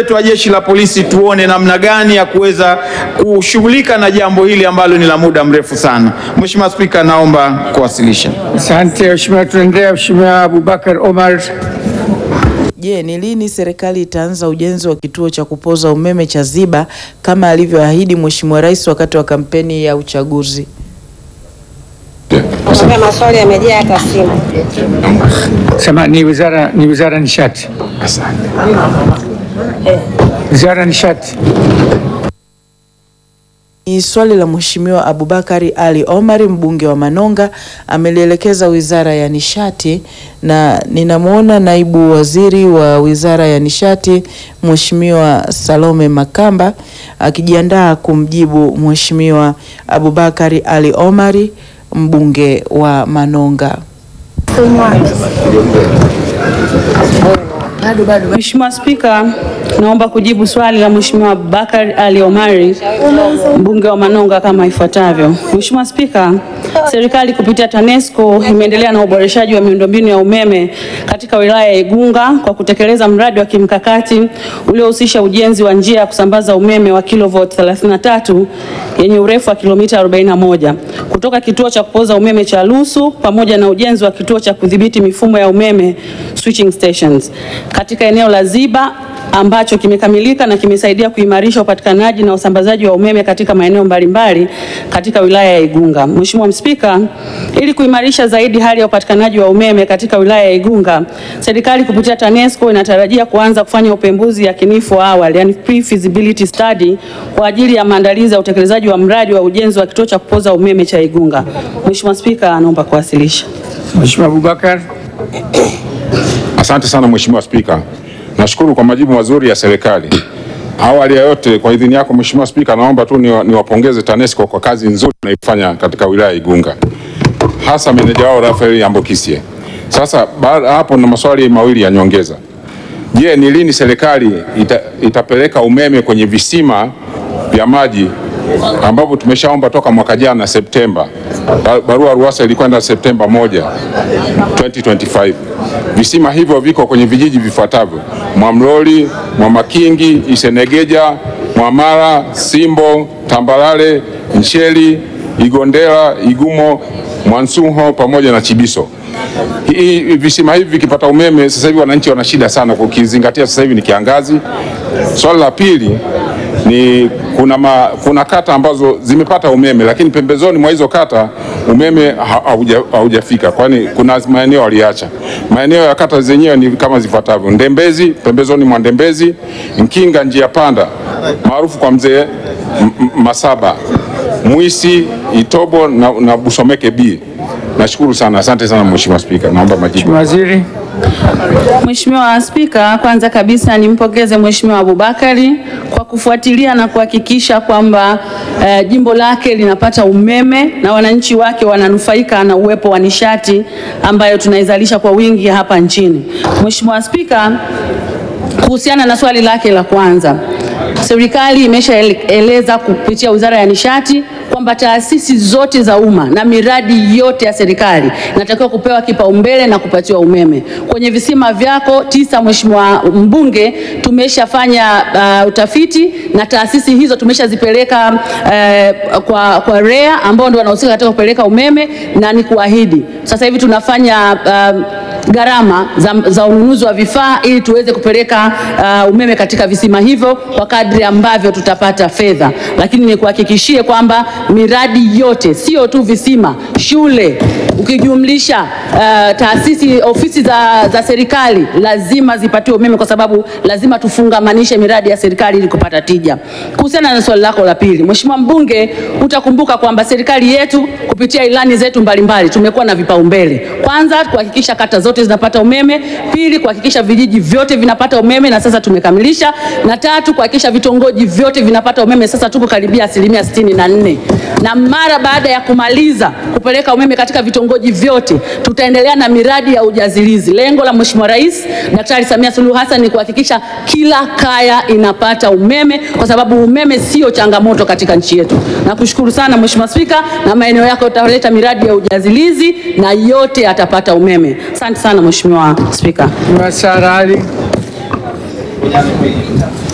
wetu wa jeshi la polisi tuone namna gani ya kuweza kushughulika na jambo hili ambalo ni la muda mrefu sana. Mheshimiwa Spika, naomba kuwasilisha. Asante Mheshimiwa, tunaendelea. Mheshimiwa Abubakar Omar. Je, ni lini serikali itaanza ujenzi wa kituo cha kupoza umeme cha Ziba kama alivyoahidi Mheshimiwa Rais wakati wa kampeni ya uchaguzi? Mheshimiwa, maswali yamejaa hata simu. Sema ni wizara ni wizara ya nishati. Wizara ya nishati. Ni swali la Mheshimiwa Abubakari Ali Omari mbunge wa Manonga amelielekeza Wizara ya Nishati na ninamwona naibu waziri wa Wizara ya Nishati Mheshimiwa Salome Makamba akijiandaa kumjibu Mheshimiwa Abubakari Ali Omari mbunge wa Manonga. Mheshimiwa Spika, naomba kujibu swali la Mheshimiwa Abubakar Ali Omari mbunge wa Manonga kama ifuatavyo. Mheshimiwa Spika, serikali kupitia TANESCO imeendelea na uboreshaji wa miundombinu ya umeme katika wilaya ya Igunga kwa kutekeleza mradi wa kimkakati uliohusisha ujenzi wa njia ya kusambaza umeme wa kilovoti 33 yenye urefu wa kilomita 41 kutoka kituo cha kupoza umeme cha Lusu pamoja na ujenzi wa kituo cha kudhibiti mifumo ya umeme switching stations katika eneo la Ziba ambacho kimekamilika na kimesaidia kuimarisha upatikanaji na usambazaji wa umeme katika maeneo mbalimbali katika wilaya ya Igunga. Mheshimiwa Spika, ili kuimarisha zaidi hali ya upatikanaji wa umeme katika wilaya ya Igunga, serikali kupitia TANESCO inatarajia kuanza kufanya upembuzi yakinifu wa awali, yani pre-feasibility study kwa ajili ya maandalizi ya utekelezaji wa mradi wa ujenzi wa kituo cha kupoza umeme cha Igunga. Mheshimiwa Spika, naomba kuwasilisha. Mheshimiwa Abubakar. Asante sana Mheshimiwa Spika. Nashukuru kwa majibu mazuri ya serikali. Awali ya yote, kwa idhini yako Mheshimiwa Spika, naomba tu niwa- niwapongeze TANESCO kwa kazi nzuri wanaifanya katika wilaya ya Igunga, hasa meneja wao Rafael Ambokisie. Sasa baada ya hapo, na maswali mawili ya nyongeza. Je, ni lini serikali ita, itapeleka umeme kwenye visima vya maji ambapo tumeshaomba toka mwaka jana Septemba. Ba- Barua ruasa ilikwenda Septemba moja 2025. Visima hivyo viko kwenye vijiji vifuatavyo: Mwamloli, Mwamakingi, Isenegeja, Mwamara, Simbo, Tambalale, Nsheli, Igondela, Igumo, Mwansuho pamoja na Chibiso. Hii visima hivi vikipata umeme sasa hivi wananchi wana shida sana, ukizingatia sasa hivi ni kiangazi. Swali la pili ni kuna, ma, kuna kata ambazo zimepata umeme lakini pembezoni mwa hizo kata umeme ha- hauja- haujafika, kwani kuna maeneo waliacha. Maeneo ya kata zenyewe ni kama zifuatavyo: Ndembezi, pembezoni mwa Ndembezi, Nkinga njia panda maarufu kwa mzee M- M- Masaba, Mwisi, Itobo na, na Busomeke B. Nashukuru sana, asante sana Mheshimiwa Spika, naomba majibu. Mheshimiwa Waziri. Mheshimiwa Spika, kwanza kabisa nimpongeze Mheshimiwa Abubakari kwa kufuatilia na kuhakikisha kwamba eh, jimbo lake linapata umeme na wananchi wake wananufaika na uwepo wa nishati ambayo tunaizalisha kwa wingi hapa nchini. Mheshimiwa Spika, kuhusiana na swali lake la kwanza, serikali imeshaeleza kupitia Wizara ya Nishati kwamba taasisi zote za umma na miradi yote ya serikali inatakiwa kupewa kipaumbele na kupatiwa umeme. Kwenye visima vyako tisa, Mheshimiwa Mbunge, tumeshafanya uh, utafiti na taasisi hizo tumeshazipeleka uh, kwa, kwa REA ambao ndio wanahusika katika kupeleka umeme, na ni kuahidi sasa hivi tunafanya uh, gharama za, za ununuzi wa vifaa ili tuweze kupeleka uh, umeme katika visima hivyo kwa kadri ambavyo tutapata fedha, lakini nikuhakikishie kwamba miradi yote, sio tu visima, shule, ukijumlisha uh, taasisi, ofisi za, za serikali lazima zipatiwe umeme, kwa sababu lazima tufungamanishe miradi ya serikali ili kupata tija. Kuhusiana na swali lako la pili, Mheshimiwa Mbunge, utakumbuka kwamba serikali yetu kupitia ilani zetu mbalimbali tumekuwa na vipaumbele. Kwanza kuhakikisha kata zote zinapata umeme, pili kuhakikisha vijiji vyote vinapata umeme na sasa tumekamilisha, na tatu kuhakikisha vitongoji vyote vinapata umeme. Sasa tuko karibia asilimia sitini na nne na mara baada ya kumaliza kupeleka umeme katika vitongoji vyote tutaendelea na miradi ya ujazilizi. Lengo la Mheshimiwa Rais Daktari Samia Suluhu Hassan ni kuhakikisha kila kaya inapata umeme, kwa sababu umeme sio changamoto katika nchi yetu. Nakushukuru sana Mheshimiwa Spika, na maeneo yako utaleta miradi ya ujazilizi na yote yatapata umeme. Asante sana Mheshimiwa Spika. Mheshimiwa Sara Ali.